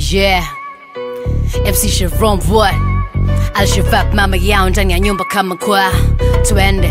Yeah. MC Sharon boy. Al-Shabab mama yao ndani ya nyumba kama kwa twende.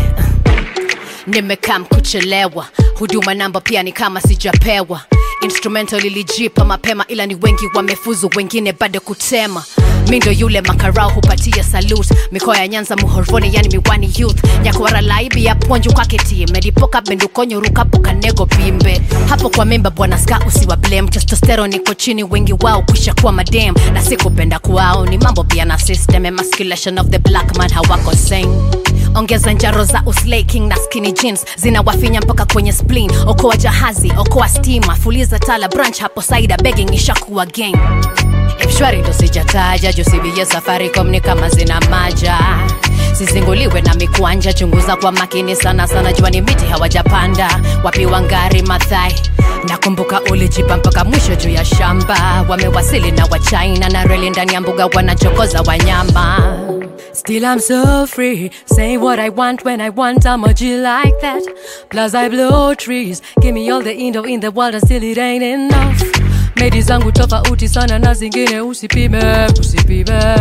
Nimekaa kuchelewa, huduma namba pia ni kama sijapewa. Instrumental ilijipa mapema, ila ni wengi wamefuzu, wengine bado kutema. Mi ndo yule makarao hupatia salute, mikoa ya Nyanza muhorvoni, yani miwani youth nyakwara laibi ya ponju kaketi medipoka bendukonyo rukapo kanego pimbe hapo kwa memba bwana ska usiwa blame testosterone iko chini, wengi wao kwisha kuwa madem na sikupenda kwao, ni mambo pia na system emasculation of the black man hawako same ongeza njaro za uslay king na skinny jeans zinawafinya mpaka kwenye spleen okoa jahazi okoa stima fuliza tala branch hapo saida begging ishakuwa gang mshwari ndo sijataja jusibie safaricom ni kama zina maja sizinguliwe na mikwanja chunguza kwa makini sana sana jua ni miti hawajapanda wapi wangari mathai nakumbuka ulijipa mpaka mwisho juu ya shamba wamewasili na wachina na reli ndani ya mbuga wanachokoza wanyama Still I'm so free, say what I want when I want, I'm a G like that. Plus I blow trees, give me all the indo in the world and still it ain't enough. Medi zangu tofauti sana na zingine usipime, usipime.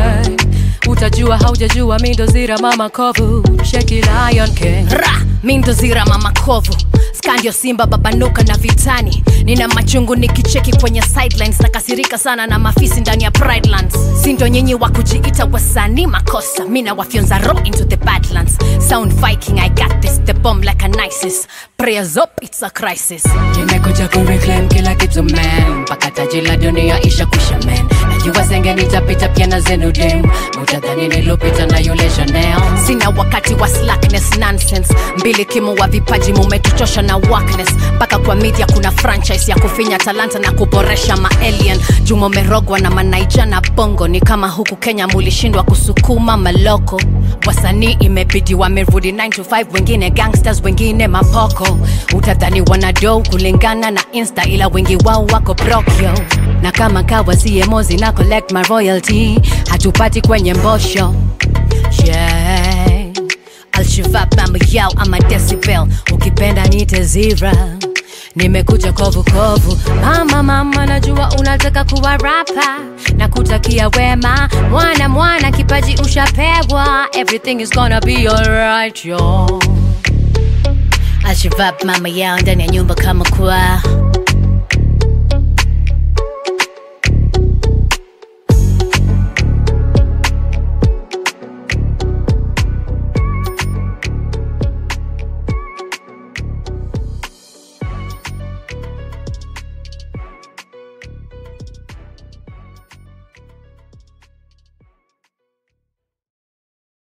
Utajua haujajua mindo zira mama kovu, sheki Lion King. Ra, mindo zira mama kovu. Skandio Simba babanuka na vitani, nina machungu nikicheki kwenye sidelines, nakasirika sana na mafisi ndani ya Pridelands. Sindo nyinyi wa kujiita wasanii makosa, mina wafyonza ro into the badlands. Sound Viking, I got this, the bomb like an ISIS. Prayers up, it's a crisis. Nimekuja kureclaim kila kitu man, mpaka taji la dunia isha kwisha man. Najua zenge nitapita pia na zenu dem, utadhani nilopita na yule Chanel. Sina wakati wa slackness nonsense, mbili kimo wa vipaji mumetuchosha na wackness. Mpaka kwa media kuna franchise ya kufinya talanta na kuboresha maalien. Jumo merogwa na manaija na bongo, ni kama huku Kenya mulishindwa kusukuma maloko. Wasanii imebidi wamerudi 9 to 5, wengine gangsters, wengine mapoko. Utadhani wanado kulingana na insta, ila wengi wao wako brokyo na kama kawa CMO zina collect my royalty, hatupati kwenye mbosho yeah. Alshabab mambo yao ama decibel, ukipenda niite zira nimekuja kovu kovu, mama mama, najua unataka kuwa rapa na kutakia wema, mwana mwana, kipaji ushapewa, everything is gonna be alright yo. Alshabab mama yao ndani ya nyumba kama kwa